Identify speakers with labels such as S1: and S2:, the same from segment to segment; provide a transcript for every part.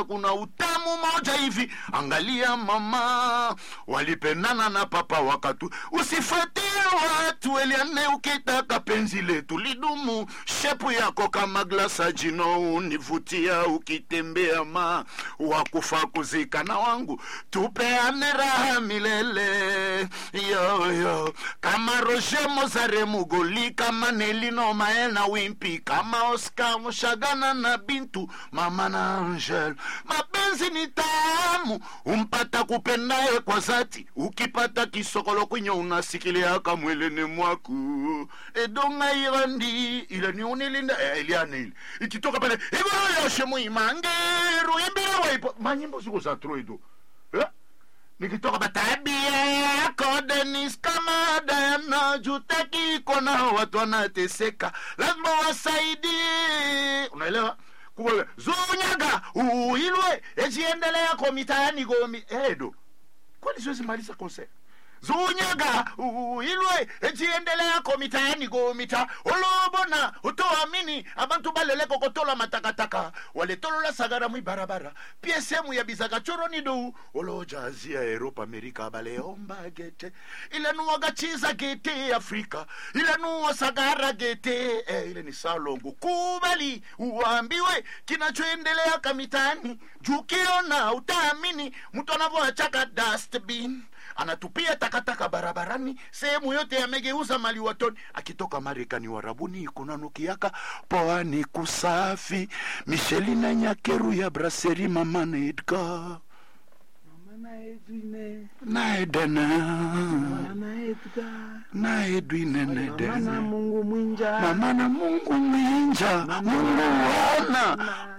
S1: kuna utamu moja hivi angalia mama walipendana na papa wakatu usifuatie watu eliane ukitaka penzi letu lidumu shepu yako kama glasa jino univutia ukitembea ma wakufa kuzikana wangu tupeane raha milele yoyo kama roger mozare mugoli kama nelino maena wimpi kama oscar mushagana na bintu mama na angel mapenzi ni tamu umpata kupendaye kwa zati ukipata kisokolo kwenye unasikiliaka mwelene mwaku edonga irandi ilani unilinda eh, ilianili ikitoka pale igoro yoshe muimangeru ibira waipo manyimbo siku za troido eh? nikitoka batabia yako denis kama dayana jutaki kona watu wanateseka lazima wasaidie unaelewa kubwa zunyaga uilwe echiendelea komitaani gomi edo kwani siwezi maliza concert zunyaga uilwe echiendelea komitaani gomita olobona utoamini abantu baleleko kotola matakataka waletolola sagara mwibarabara pie sehemu ya bizakachoroni dou olojazia eropa amerika baleomba gete ilanuwaga chiza gete afrika ilanuwa sagara gete eh, ile ni salongo kubali uambiwe kinachoendelea kamitani jukiona utaamini mtu anavyoachaka dustbin anatupia takataka barabarani sehemu yote yamegeuza mali watoni akitoka marekani warabuni kunanukiaka poani kusafi michelina nyakeru ya braseri mamana edgar
S2: Mama Edwine,
S1: na edena
S2: Mama Edgar,
S1: na edwine
S2: Mama na
S1: nedena
S2: Mungu mwinja,
S1: mama na mungu mwinja mungu wana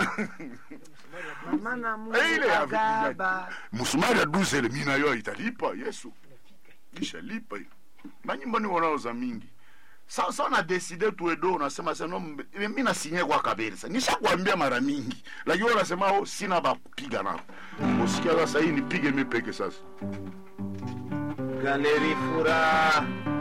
S2: Mama na Mungu
S1: ile ya
S2: agaba.
S1: musumari ya duzele mina yo italipa yesu ishalipa hiyo manyimbo ni wanaoza mingi sa sa na deside tuedo unasema seno mi nasinye kwa kabisa nishakwambia mara mingi lakini wewe unasema oh, sina bapiga nao usikia sasa hii nipige mi peke sasa
S2: Galeri furaha